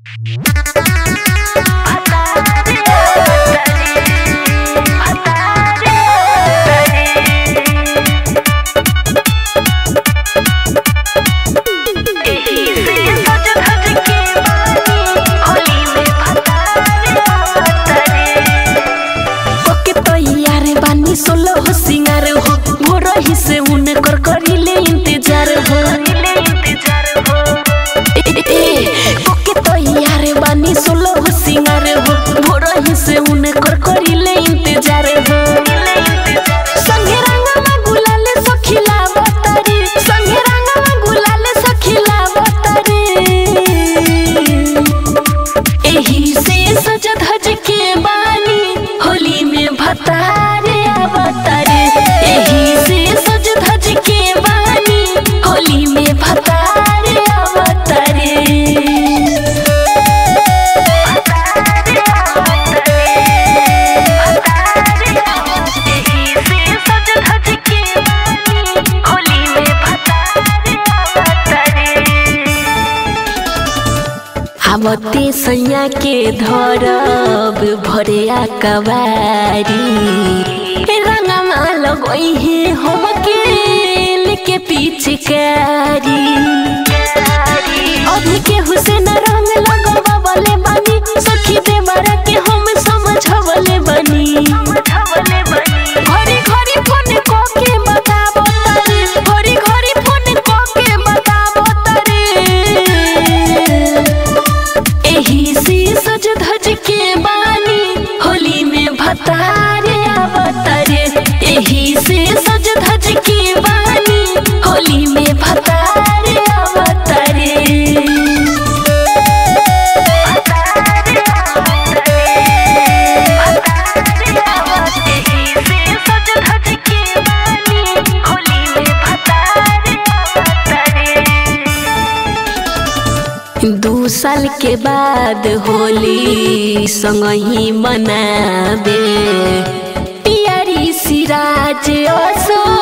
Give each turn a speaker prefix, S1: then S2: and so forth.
S1: ओके तैयार बानी सोलो हो सिंगार हो भोरही से उन कर करिले इंतजार हो ए, ए, ओके तैयार बानी सोलो हो सिंगार हो भोरही से उन कर करिले इंतजार हो संगे रंगवा गुलाल सखिला बतारी संगे रंगवा गुलाल सखिला बतारी एही से सज धज के बानी होली में भतारे अवतारे एही से सज धज के बानी होली में भतारे अवतारे आवते सैया के धरब भरिया कवारी रंगमा लगोई है हम के के पिचकारी अभी के हुसैन रंग लगवावले बानी सखी देवरा के हम समझवले बनी घरी घरी फोन क के बताबो तरे घरी घरी फोन क के बताबो तरे एही से सज धज के बानी होली में भतारे अवतारे एही से सज धज के बानी होली में भतारे अवतारे दू साल के बाद होली संग ही मनाबे पियरी सिराज असो